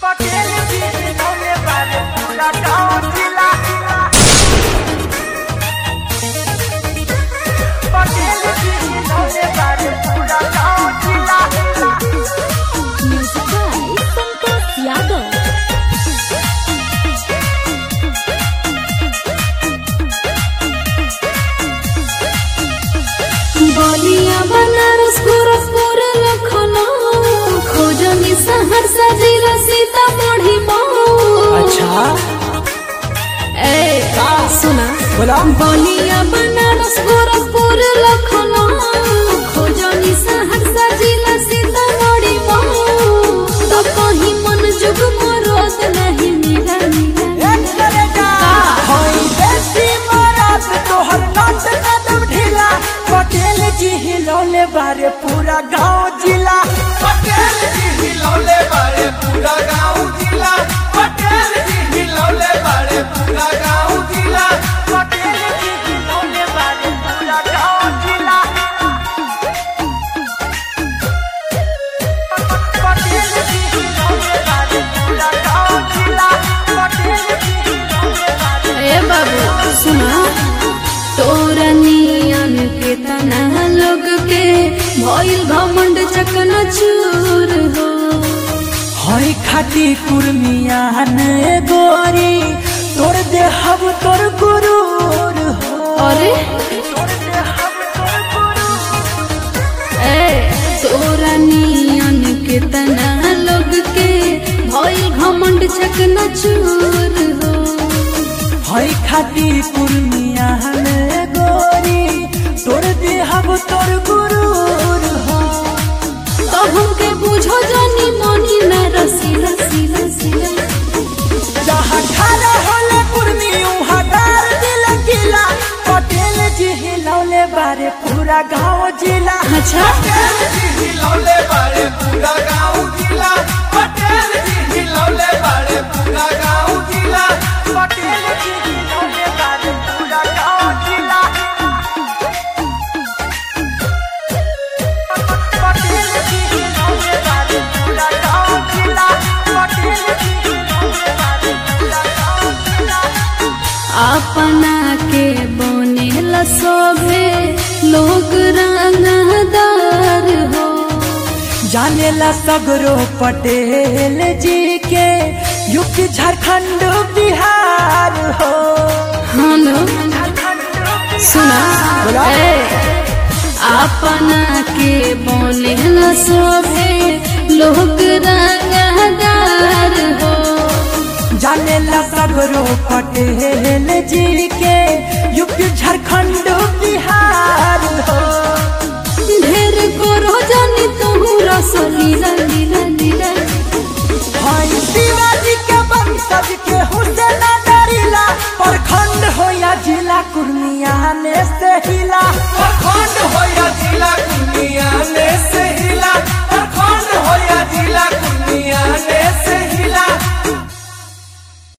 पटेल जी जिन्होंने बारे पूरा गाँव जिला पटेल जी जिन्होंने बारे पूरा गाँव जिला Music by Santosh Yadav. बलिया बनारस गोरखपुर लखनऊ खोजनी सहरसा जिला सीतामढ़ी मऊ अच्छा ए सुना बोला बलिया बनारस गोरखपुर लखनऊ खोजनी सहरसा जिला सीतामढ़ी मऊ तो कहीं मन जुग मरोत नहीं मिला मिला एक करे जा होई देसी मरात तोहर नाच कदम ढीला पटेल जी हिलौले बारे पूरा गाँव जिला पटेल जी हिलौले बारे पूरा गाँव जिला पटेल जी हिलौले बारे पूरा गाँव जिला पटेल जी हिलौले बारे पूरा गाँव जिला पटेल जी हिलौले बारे पूरा गाँव जिला पटेल जी हिलौले बारे ए बाबू सुना तोरा नियन के तना लोग के भइल घमंड चकन चूर हो हई खाती कुर्मियान गोरी तोर देहब तोर गुरूर हो अरे तोर देहब तोर गुरूर ए तोरा नियन के तना लोग के भइल घमंड चकन चूर हो हई खाती कुर्मियान गोरी तोर देहब तोर गुरूर हो तो हमके बुझो जानी मनी न रसी रसी रसी जहाँ खाना होले कुर्मी उहाँ डार दिल किला पटेल जी हिलौले बारे पूरा गाँव जिला अच्छा पटेल जी हिलौले बारे पूरा गाँव जिला पटेल जी हिलौले बारे पूरा गाँव जिला पटेल जी हिलौले बारे पूरा गाँव जिला पटेल जी हिलौले बारे पूरा गाँव जिला पटेल जी हिलौले बारे पूरा गाँव जिला अपना के बने लसोभे लोग रंगदार हो जानेला सगरो पटेल जी के यूपी झारखंड बिहार हो हम झारखंड सुना बोला। ए, अपना के बने लसोभे लोग रंगदार हो जानेला सगरो पटेल जी के यूपी झारखंड